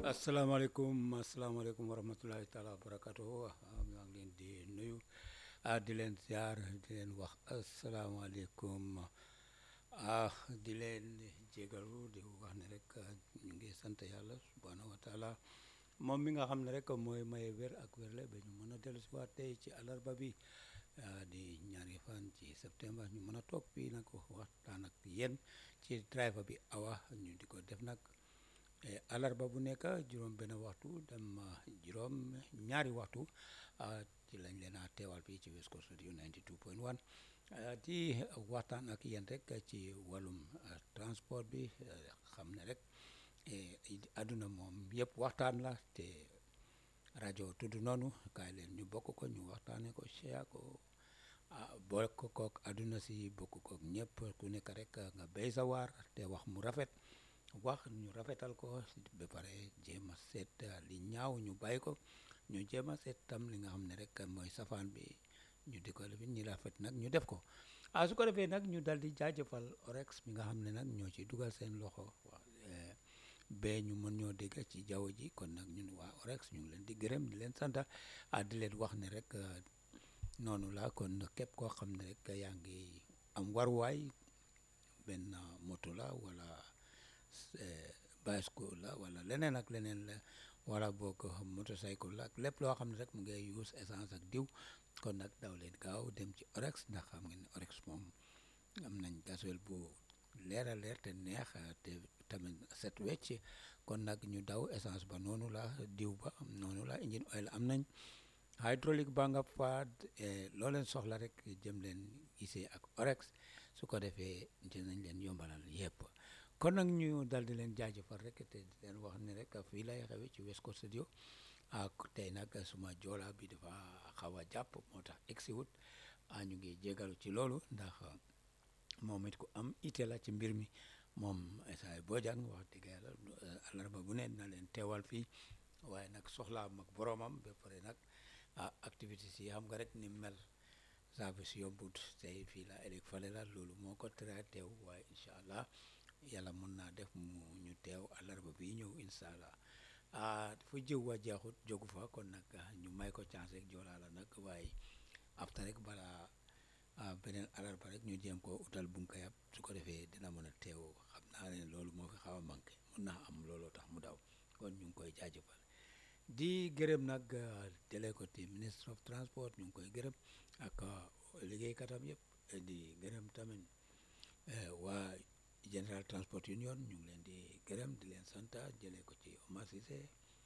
asalaamaaleykum asalaamaaleykum wa rahmatulahi taala wa barakatuh maa ngi leen di nuyu ah di leen ziar di leen wax asalaamaaleykum ah di leen jégalu di wax ne rek ñu ngi sant yàlla subhanahu wa taala moom mi nga xam ne rek mooy maye wér ak wérle ba ñu mën a dellu si waat tey ci àllarba bi di ñaari fan ci septembre ñu mën a toog fii nag waxtaan ak yéen ci driver bi awa ñu di ko def nag alarba bu nekk juróom benn waxtu dem juróom ñaari waxtu ci lañ leen a teewal fii ci West Coast Radio 92.1 di waxtaan ak yéen rek ci wàllum transport bi xam ne rek àdduna moom yëpp waxtaan la te rajo tudd noonu kaay leen ñu bokk ko ñu waxtaane ko share ko bokk kook àdduna si bokk kook ñëpp ku nekk rek nga béy sa waar te wax mu rafet wax ñu rafetal ko ba pare jéem a seet li ñaaw ñu bàyyi ko ñu jéem a seet tam li nga xam ne rek mooy safaan bi ñu di ko lifin ñi rafet nag ñu def ko ah su ko defee nag ñu dal di jaajëfal orex mi nga xam ne nag ñoo ci dugal seen loxo wax ba ñu mën ñoo dégg ci jaww ji kon nag ñun waa orex ñu ngi leen di gërëm di leen sant ah di leen wax ne rek noonu la kon képp koo xam ne rek yaa ngi am waruwaay benn moto la wala bicycle la wala leneen ak leneen la wala boog motocycle la ak lépp loo xam ne rek mu ngi use essence ak diw kon nag daw leen gaaw dem ci orex ndax xam ngeen ne orex moom am nañ gasoil bu leer a leer te neex te tamit set wecc kon nag ñu daw essence ba noonu la diw ba noonu la engine oil am nañ hydraulique ba nga fa loo leen soxla rek jëm leen gisee ak orex su ko defee dinañ leen yombalal yëpp kon nag ñu dal di leen jaajëfal rek te di leen wax ne rek fii lay xewe ci West Coast Studio ak tey nag suma joola bi dafa xaw a jàpp moo tax egsi wut a ñu ngi jégalu ci loolu ndax moom it ku am ite la ci mbir mi moom Esay Bojang wax dëgg yàlla àllarba bu ne na leen teewal fii waaye nag soxlaam ak boromam ba pare nag ah activité si xam nga rek ni mel service yombut tey fii la ëllëg fale la loolu moo ko tere teew waaye incha allah yàlla mën naa def mu ñu teew àllarba bi ñëw incha allah ah fu jiw wa jeexut jógu fa kon nag ñu may ko chance rek joolaa la nag waaye afta rek balaa beneen àllarba rek ñu jéem ko utal bunkayab su ko defee dina mën a teew xam naa ne loolu moo fi xaw a manqué mën naa am looloo tax mu daw kon ñu ngi koy jaajëfal di gërëm nag tele ko ti ministre of transport ñu ngi koy gërëm ak liggéeykatam yëpp di gërëm tamit waa General Transport Union ñu ngi leen di gërëm di leen sant jëlee ko ci Omar Cissé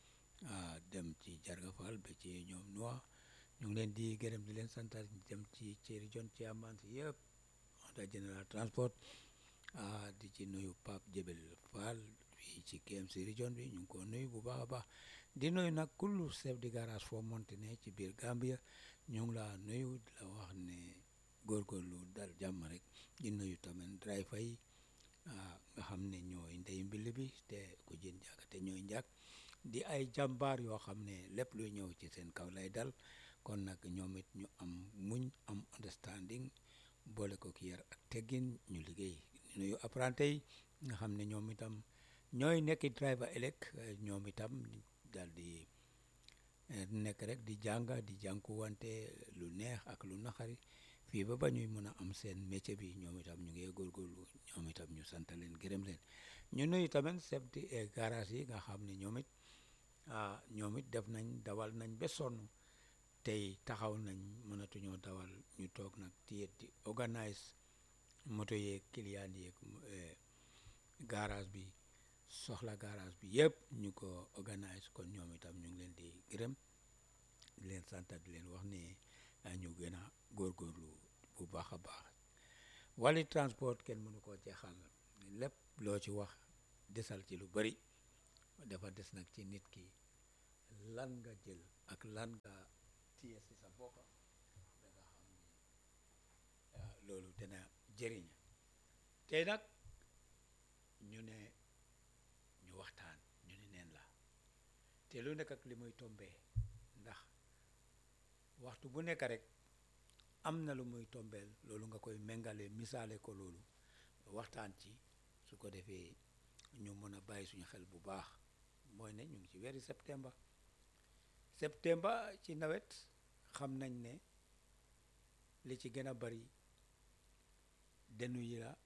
dem ci Jarga Fall ba ci ñoom Noa ñu ngi leen di gërëm di leen sant dem ci ci région ci amaan si yëpp da General Transport di ci nuyu Pape Jebel Fall fii ci KMC région bi ñu ngi ko nuyu bu baax a baax di nuyu nag kullu chef de garage foo monte ne ci biir Gambia ñu ngi la nuyu di la wax ne góorgóorlu dal jàmm rek di nuyu tamit driver yi nga xam ne ñooy ndey mbill bi te ku jën jàkk te ñooy njàkk di ay jàmbaar yoo xam ne lépp luy ñëw ci seen kaw lay dal kon nag ñoom it ñu am muñ am understanding boole ko ki yar ak teggin ñu liggéey nuyu apprenti yi nga xam ne ñoom itam ñooy nekki driver ëllëg ñoom itam dal di nekk rek di jàng di jànkuwante lu neex ak lu naxari fii ba ba ñuy mën a am seen métier bi ñoom itam ñu ngi góorgóorlu ñoom itam ñu sant leen gërëm leen ñu nuyu tamit chef de garage yi nga xam ne ñoom it ah ñoom it def nañ dawal nañ ba sonn tey taxaw nañ mënatuñoo dawal ñu toog nag téye di organise moto yeeg client yeeg garage bi soxla garage bi yëpp ñu ko organise kon ñoom itam ñu ngi leen di gërëm di leen sant di leen wax ne ñu gën a góorgóorlu bu baax a baax wàllu transport kenn mënu koo jeexal lépp loo ci wax desal ci lu bari dafa des nag ci nit ki lan nga jël ak lan nga téye si sa bopp da nga xam ni loolu dina jëriñ tey nag ñu ne ñu waxtaan ñu ne neen la te lu nekk ak li muy tombee ndax waxtu bu nekk rek am na lu muy tombeel loolu nga koy méngale misaale ko loolu waxtaan ci su ko defee ñu mën a bàyyi suñu xel bu baax mooy ne ñu ngi ci weeri septembre septembre ci nawet xam nañ ne li ci gën a bari denu yi la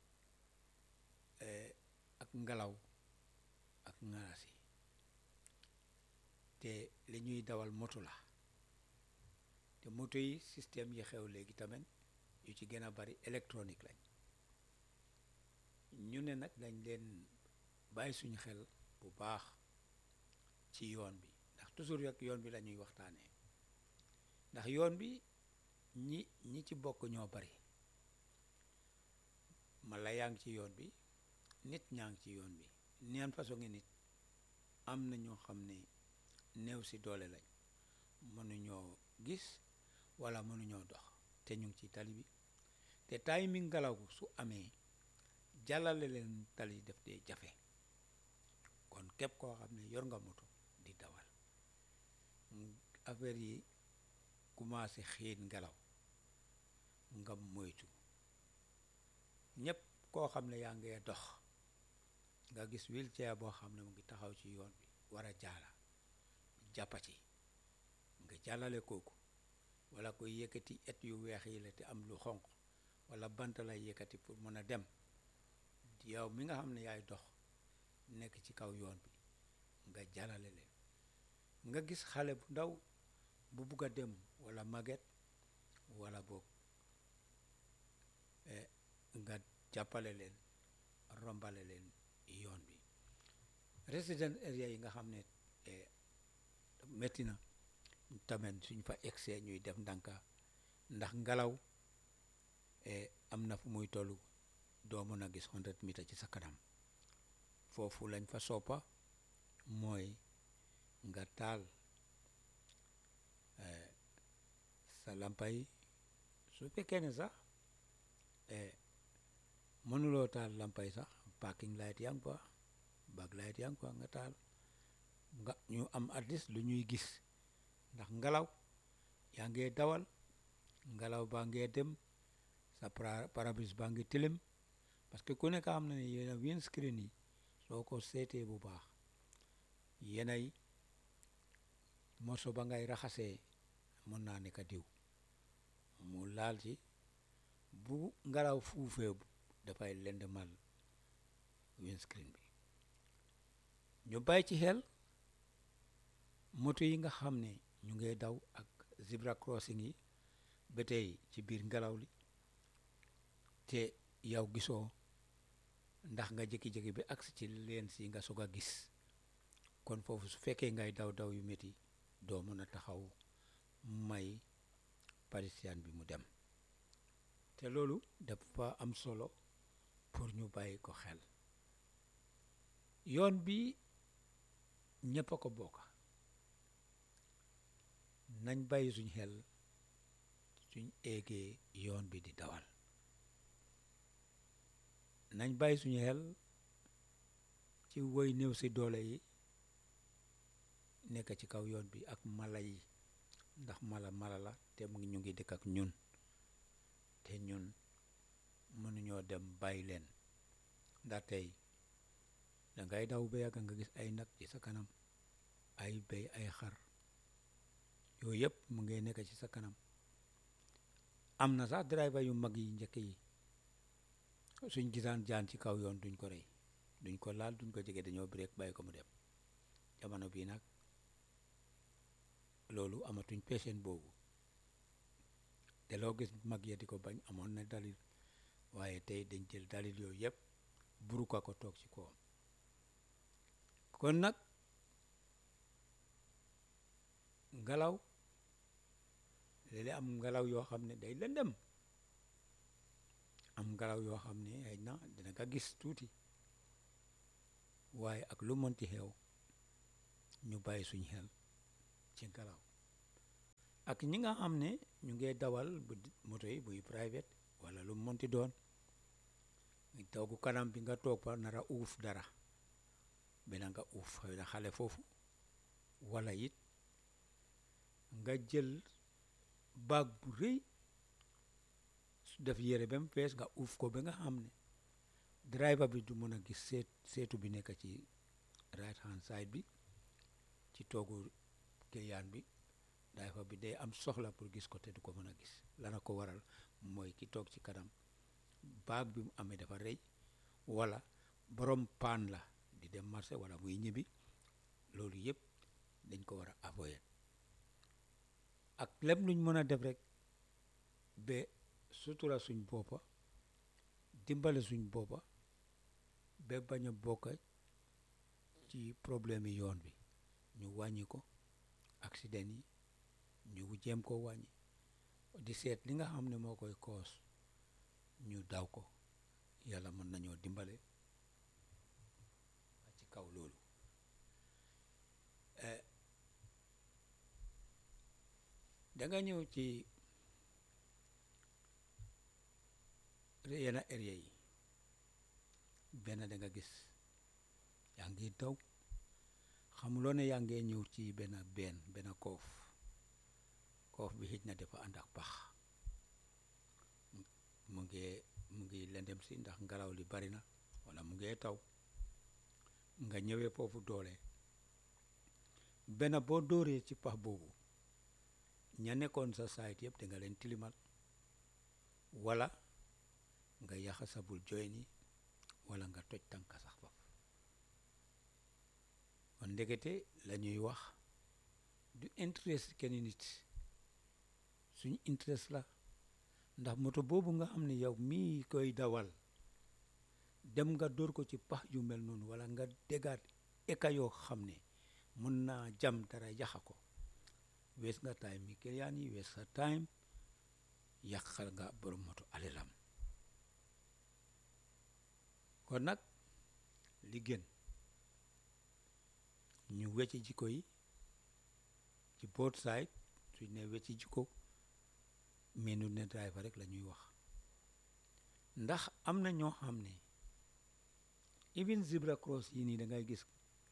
ak ngelaw ak ngaras yi te li ñuy dawal moto la te moto yi système yi xew léegi tamit yu ci gën a bari électronique lañ ñu ne nag dañ leen bàyyi suñu xel bu baax ci yoon bi ndax toujours rek yoon bi la ñuy waxtaanee ndax yoon bi ñi ñi ci bokk ñoo bari mala yaa ngi ci yoon bi nit ñaa ngi ci yoon bi neen façon ngi nit am na ñoo xam ne néew si doole lañ mënuñoo gis wala mënuñoo dox te ñu ngi ci tali bi te taay mi ngelaw su amee jàllale leen tali def dee jafe kon képp koo xam ne yor nga moto di dawal affaire yi commencé xiin ngelaw nga moytu ñëpp koo xam ne yaa ngee dox nga gis wheelchair boo xam ne mu ngi taxaw ci yoon bi war a jaala jàppa ci nga jàllale kooku wala koy yëkkati et yu weex yi la te am lu xonq wala bant lay yëkkati pour mën a dem yow mi nga xam ne yaay dox nekk ci kaw yoon bi nga jàllale leen nga gis xale bu ndaw bu bugg a dem wala màgget wala boog nga jàppale leen rombale leen yoon bi resident area yi nga xam ne métti na tamit suñ fa egsee ñuy def ndànka ndax ngelaw am na fu muy tollu doo mën a gis hundred mètres ci sa kanam foofu lañ fa soppa mooy nga taal sa lampa yi su fekkee ne sax mënuloo taal lampa yi sax parking light yaa ngi fa back light yaa ngi fa nga taal nga ñu am at least lu ñuy gis ndax ngelaw yaa ngee dawal ngelaw baa ngee dem sa parabrise baa ngi tilim parce que ku nekk xam na ne yéena windscreen yi soo ko seetee bu baax yenay morso ba ngay raxasee mën naa nekk diw mu laal ci bu ngelaw fuufee dafay lendemal windscreen bi ñu bàyyi ci xel moto yi nga xam ne ñu ngay daw ak zebra crossing yi ba tey ci biir ngelaw li te yow gisoo ndax nga jékki-jékki bi agsi ci leen si nga soog a gis kon foofu su fekkee ngay daw daw yu métti doo mën a taxaw may parisien bi mu dem te loolu dafa am solo pour ñu bàyyi ko xel yoon bi ñëpp a ko bokk nañ bàyyi suñ xel suñ eegee yoon bi di dawal nañ bàyyi suñu xel ci woy néew si doole yi nekk ci kaw yoon bi ak mala yi ndax mala mala la te mu ngi ñu ngi dëkk ak ñun te ñun mënuñoo dem bàyyi leen ndax tey dangay daw ba yàgg nga gis ay nag ci sa kanam ay béy ay xar yooyu yëpp mu ngi nekk ci sa kanam am na sax driver yu mag yi njëkk yi suñ gisaan jaan ci kaw yoon duñ ko rey duñ ko laal duñ ko jege dañoo break bàyyi ko mu dem jamono bii nag loolu amatuñ patient boobu te loo gis mag ya di ko bañ amoon na dalil waaye tey dañ jël dalil yooyu yëpp buru ko ko toog ci kawam kon nag ngelaw léeg-léeg am ngelaw yoo xam ne day lëndëm am ngelaw yoo xam ne xëy na dina nga gis tuuti waaye ak lu mënti xew ñu bàyyi suñ xel ci ngelaw ak ñi nga xam ne ñu ngi dawal bu moto yi buy private wala lu mënti doon toogu kanam bi nga toog fa nara uuf dara bena nga uuf xëy na xale foofu wala it nga jël baag bu rëy su def yére ba mu fees nga uuf ko ba nga xam ne driver bi du mën a gis seet seetu bi nekk ci right hand side bi ci toogu client bi driver bi day am soxla pour gis ko te du ko mën a gis lana ko waral mooy ki toog ci kanam baag bi mu amee dafa rëy wala borom paan la di dem marché wala muy ñibbi loolu yëpp dañ ko war a avoyer ak lépp luñ mën a def rek ba sutura suñ boppa dimbale suñ boppa ba bañ a bokk ci problème yi yoon bi ñu wàññi ko accident yi ñu jéem ko wàññi di seet li nga xam ne moo koy koos ñu daw ko yàlla mën nañoo dimbale ci kaw loolu danga ñëw ci yenn area yi benn da nga gis yaa ngi daw xamuloo ne yaa ngee ñëw ci benn benn benn koof koof bi xëj na dafa ànd ak pax mu ngi mu ngi lendem si ndax ngelaw li bari na wala mu ngee taw nga ñëwee foofu doole benn boo dóoree ci pax boobu ña nekkoon sa saayit yëpp da nga leen tilimal wala nga yaxa sabul joy ni wala nga toj tànka sax faf kon ndekete la ñuy wax du interest kenn nit suñ interest la ndax moto boobu nga xam ne yow mii koy dawal dem nga dóor ko ci pax yu mel noonu wala nga dégaat eka yoo xam ne mën naa jam dara yaxa ko wees nga time mi client yi wees sa time yàqal nga borom moto alelam kon nag li gën ñu wecci jikko yi ci both side suñ ne wecci jikko menu ne driver rek la ñuy wax ndax am na ñoo xam ne even zebra cross yi nii da ngay gis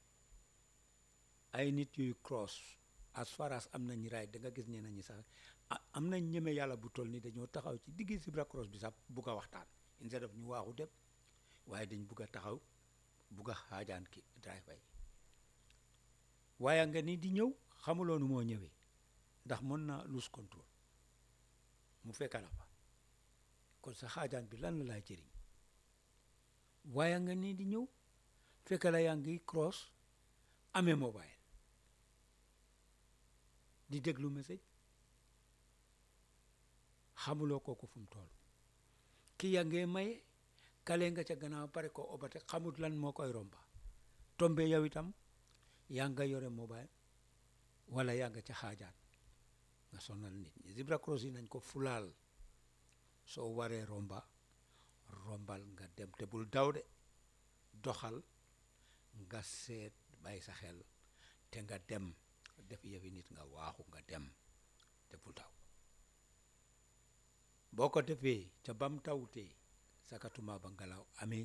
ay nit yuy cross as far as am nañ raay da nga gis ñeneen ñi sax am nañ ñeme yàlla bu toll ni dañoo taxaw ci diggi zebra cross bi sax bugg a waxtaan instead of ñu waaxu dem waaye dañ bugg a taxaw bugg a xaajaan ki driver yi waaye nga ni di ñëw xamuloonu moo ñëwee ndax mën na lose control mu fekka la fa kon sa xaajaan bi lan la laay jëriñ waaye nga ni di ñëw fekka la yaa ngi cross amee mobile di déglu message xamuloo kooku fu mu toll ki yaa ngee maye kale nga ca gannaaw pare ko obate xamut lan moo koy romba tombe yow itam yaa nga yore mobile wala yaa nga ca xaajaan nga sonal nit ñi zebra cross yi nañ ko fulaal soo waree romba rombal nga dem te bul daw de doxal nga seet bàyyi sa xel te nga dem def yëfi nit nga waaxu nga dem te bul daw boo ko defee ca bam tawtee sakatuma ba ngelaw amee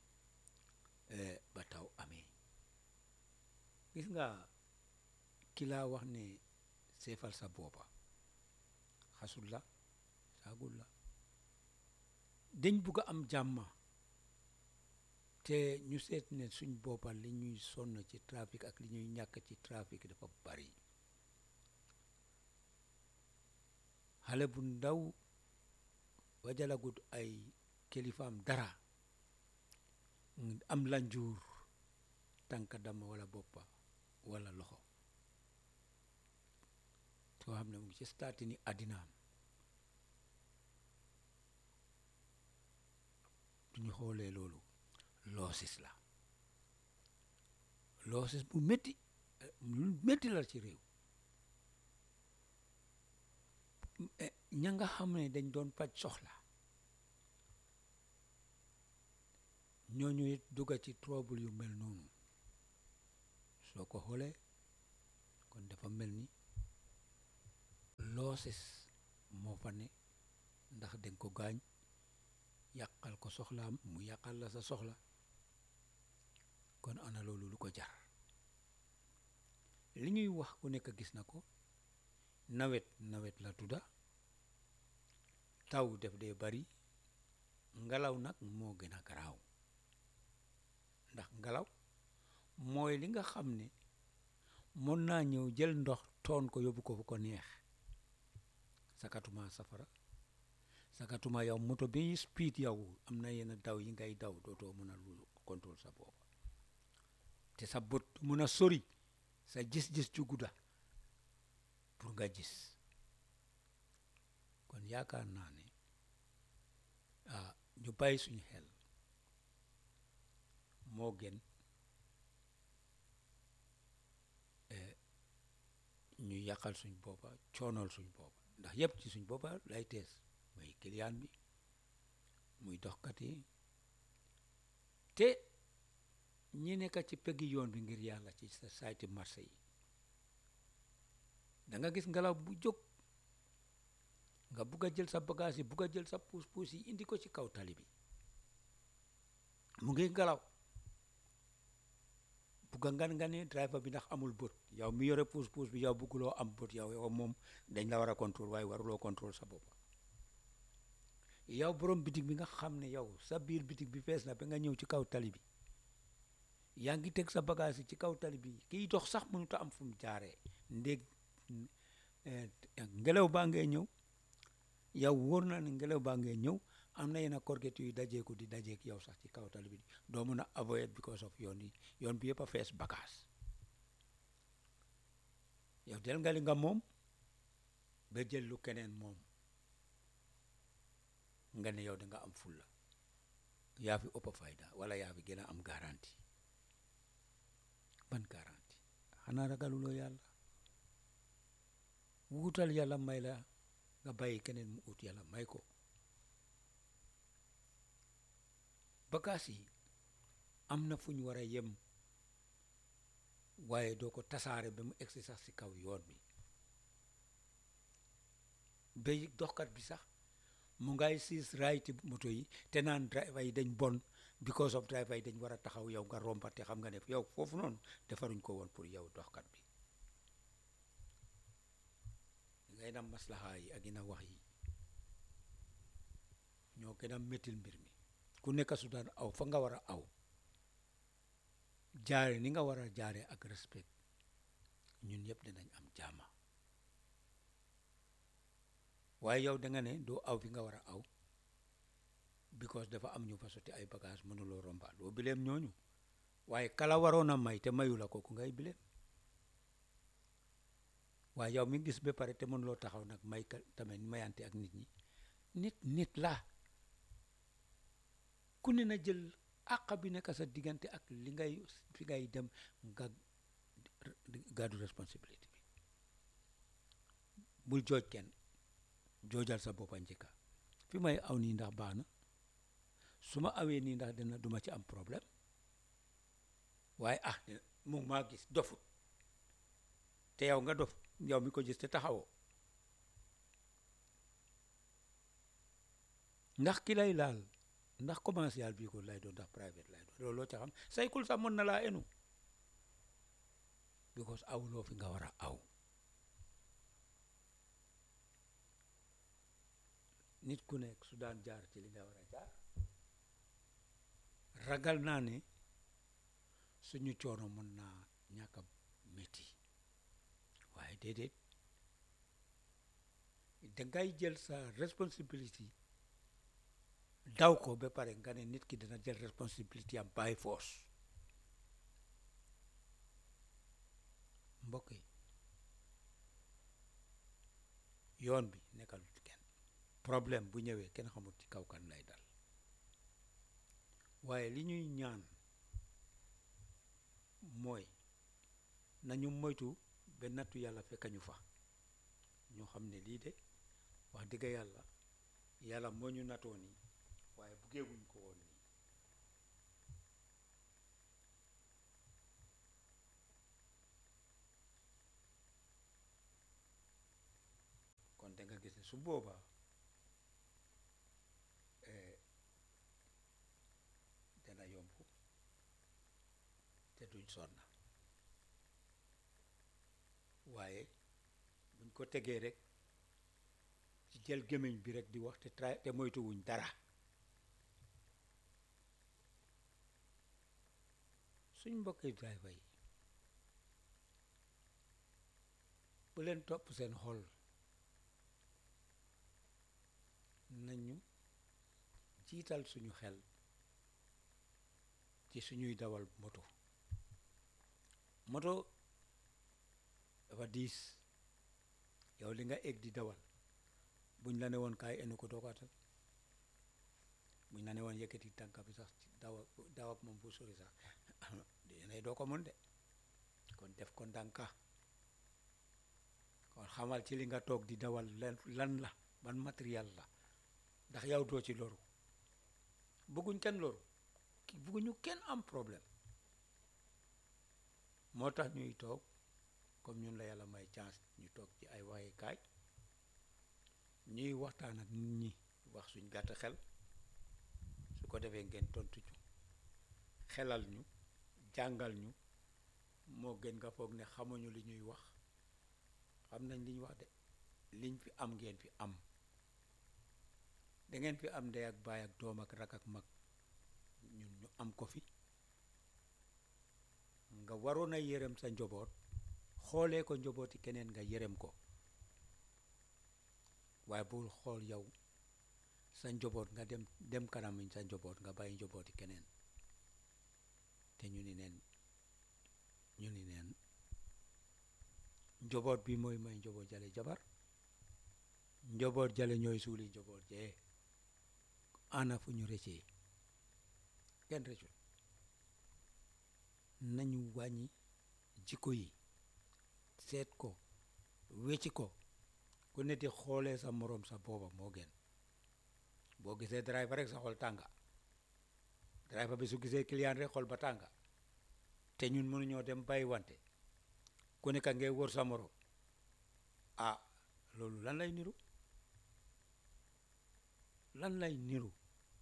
ba taw amee gis nga ki laa wax ne seefal sa boppa xasul la saagul la dañ bugg a am jàmma te ñu seet ne suñ boppa li ñuy sonn ci trafic ak li ñuy ñàkk ci trafic dafa bari xale bu ndaw wajalagut ay kilifaam dara am la njuur tànk dama wala boppa wala loxo soo xam ne mu ngi ci staati ni àddinaam duñu xoolee loolu loosis la loosis bu métti lu métti la ci réew ña nga xam ne dañ doon faj soxla ñooñu it dugga ci trouble yu mel noonu soo ko xoolee kon dafa mel ni loosis moo fa ne ndax dañ ko gaañ yàqal ko soxlaam mu yàqal la sa soxla kon ana loolu lu ko jar li ñuy wax ku nekk gis na ko nawet nawet la tudda taw def dee bari ngelaw nag moo gën a garaaw ndax ngelaw mooy li nga xam ne mën naa ñëw jël ndox toon ko yóbbu ko fu ko neex sakatuma safara sakatuma yow moto bi speed yow am na yenn daw yi ngay daw dootoo mën a lu contrôle sa bopp te sa bët mun a sori sa gis-gis ju gudda pour nga gis kon yaakaar naa ne ah ñu bàyyi suñu xel moo gën ñu yàqal suñ boppa coonal suñ boppa ndax yëpp ci suñ boppa lay tees muy client bi muy doxkat yi te ñi nekk ci peggi yoon bi ngir yàlla ci sa sayti marché yi da nga gis ngelaw bu jóg nga bugg a jël sa bagage yi bugg a jël sa puus puus yi indi ko ci kaw tali bi mu ngi ngelaw bugg a ngan nga ne driver bi ndax amul bët yow mi yore puus puus bi yow bugguloo am bët yow yow moom dañ la war a contrôle waaye waruloo contrôle sa bopp yow borom bitig bi nga xam ne yow sa biir bitig bi fees na ba nga ñëw ci kaw tali bi yaa ngi teg sa bagage yi ci kaw tali bi kiy dox sax mënut a am fu mu jaaree ndéeg ngelaw baa ngee ñëw yow wóor na ne ngelaw baa ngee ñëw am na yenn korget yuy dajeeku di dajeek yow sax ci kaw tali bi doo mun a avoid because of yoon yi yoon bi yëpp a fees bagage yow del nga li nga moom ba jël lu keneen moom nga ne yow da nga am fulla yaa fi ëpp fayda wala yaa fi gën a am garantie ban garantie xanaa ragaluloo yàlla wuutal yàlla may la nga bàyyi keneen mu ut yàlla may ko bagaas yi am na fu ñu war a yem waaye doo ko tasaare ba mu egsi sax si kaw yoon bi ba doxkat bi sax mu ngay siis rayti moto yi te naan driver yi dañ bon because of driver yi dañ war a taxaw yow nga romba te xam nga ne yow foofu noonu defaruñ ko woon pour yow doxkat bi ngay na maslaha yi ak ina wax yi ñoo gën a méttil mbir mi ku nekk su daan aw fa nga war a aw jaare ni nga war a jaare ak respect ñun ñëpp dinañ am jaama waaye yow da nga ne doo aw fi nga war a aw because dafa am ñu fa sotti ay bagage mënuloo romba doo bileem ñooñu waaye kala waroon a may te mayu la kooku ngay bileem waaye yow mi gis ba pare te mënuloo taxaw nag may ka tamit mayante ak nit ñi nit nit la ku ne na jël àq bi nekk sa diggante ak li ngay fi ngay dem nga gàddu responsabilité bi bul jooj kenn joojal sa boppa njëkka fi may aw nii ndax baax na su ma awee nii ndax dina duma ci am problème waaye ah mu maa gis dofut te yow nga dof yow mi ko gis te taxawoo ndax ki lay laal ndax commercial bii ko lay doon ndax private lay doon looloo ca xam saykul sax mën na laa enu because awuloo fi nga war a aw nit ku nekk su daan jaar ci li nga war a jaar ragal naa ne suñu coono mën naa ñàkk a métti waaye déedéet dangay jël sa responsibility daw ko ba pare nga ne nit ki dina jël responsibility am by force mbokk yi yoon bi nekkal kenn problème bu ñëwee kenn xamul ci kaw kan lay dal waaye li ñuy ñaan mooy nañu moytu ba nattu yàlla fekk ñu fa ñu xam ne lii de wax dëgg yàlla yàlla moo ñu natoo nii waaye buggeewuñ ko woon nii kon da nga gis ne su boobaa dana yomb te duñ sonna waaye buñ ko tegee rek ci jël gémmiñ bi rek di wax te tra te moytuwuñ dara suñ mbokki driver yi bu leen topp seen xol nañu jiital suñu xel ci suñuy dawal moto moto dafa diis yow li nga egg di dawal buñ la ne woon kaay enu ko doo ko attan buñ la ne woon yëkkati tànka bi sax ci daw daw ak moom bu sori sax dinay doo ko mën de kon def ko ndànka kon xamal ci li nga toog di dawal lan lan la ban matériel la ndax yow doo ci loru bëgguñ kenn loru ki bëgguñu kenn am problème moo tax ñuy toog comme ñun la yàlla may chance ñu toog ci ay waxee kaay ñuy waxtaan ak nit ñi wax suñ gàtt xel su ko defee ngeen tontu ñu xelal ñu jàngal ñu moo gën nga foog ne xamuñu li ñuy wax xam nañ li ñu wax de liñ fi am ngeen fi am dangeen fi am ndey ak baay ak doom ak rak ak mag ñun ñu am ko fi nga waroon a yërëm sa njaboot xoolee ko njabooti keneen nga yërëm ko waaye bul xool yow sa njaboot nga dem dem kanam sa njaboot nga bàyyi njabooti keneen te ñu ni neen ñu ni neen njaboot bi mooy may njaboot jale jabar njaboot jale ñooy suuli njaboot jee ana fu ñu rëccee kenn rëccul nañu wàññi jikko yi seet ko wecci ko ku ne di xoolee sa moroom sa booba moo gën boo gisee driver rek sa xol tànga driver bi su gisee client rek xol ba tànga te ñun mënuñoo dem bàyyi wante ku nekk ngay wër sa moroom ah loolu lan lay niru lan lay niru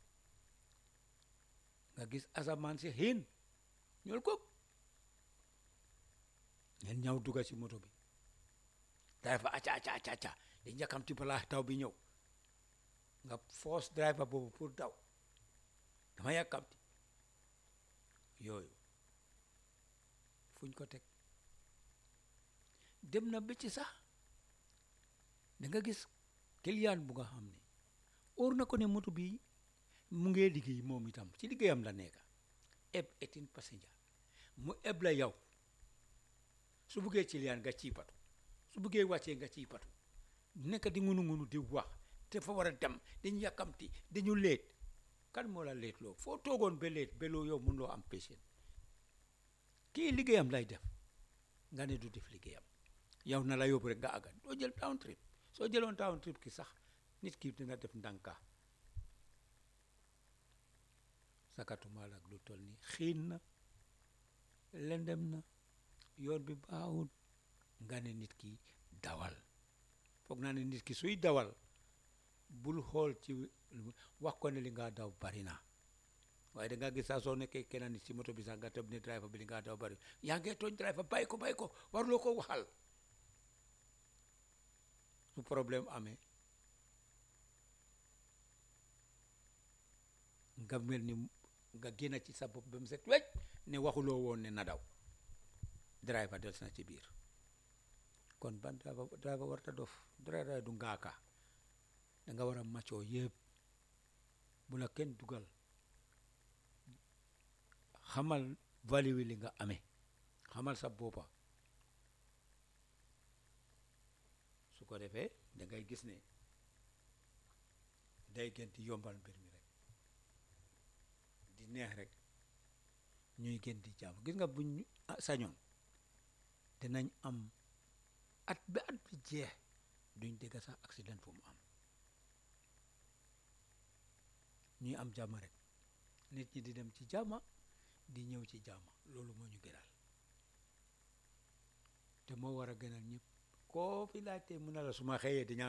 nga gis asamaan si xiin ñool ko ngeen ñëw dugga ci moto bi driver acca acca acca acca di njàkkamti balaa taw bi ñëw nga force driver boobu pour daw dama yàkkamti yooyu fuñ ko teg dem na ba ci sax da nga gis client bu nga xam ne óor na ko ne moto bi mu ngee liggéey moom itam ci liggéeyam la nekka eb eighteen passenger mu eb la yow su buggee client nga ciy patu su buggee wàccee nga ciy patu nekk di ngunu ngunu di wax te fa war a dem dañu yàkkamti dañu leet kan moo la leet loo foo toogoon ba leet ba loo yow mun loo am patient kii liggéeyam lay def nga ne du def liggéeyam yow na la yóbbu rek nga àggat doo jël town trip soo jëloon town trip ki sax nit ki dina def ndànka sakatumaal ak lu toll ni xiin na lendem na yoon bi baaxul nga ne nit ki dawal foog naa ne nit ki suy dawal bul xool ci wax ko ne li nga daw bari na waaye da nga gis saa soo nekkee kenn nit ci moto bi sax nga tëb ne driver bi li nga daw bari yaa ngee tooñ driver bàyyi ko bàyyi ko waruloo ko waxal su problème amee nga mel ni nga génn ci sa bopp ba mu set wecc ne waxuloo woon ne na daw driver des na ci biir kon ban driver driver warta dof driver du ngaaka da nga war a maccoo yëpp bu la kenn dugal xamal value li nga amee xamal sa boppa su ko defee da ngay gis ne day gën di yombal mbir mi rek di neex rek ñuy gën di jàmm gis nga buñ sañoon dinañ am at ba at bi jeex duñ dégg sax accident fu mu am ñuy am jàmm rek nit ñi di dem ci jàmma di ñëw ci jàmma loolu moo ñu gënal te moo war a gënal ñëpp koo fi laajtee mun na la su ma xëyee di ñaan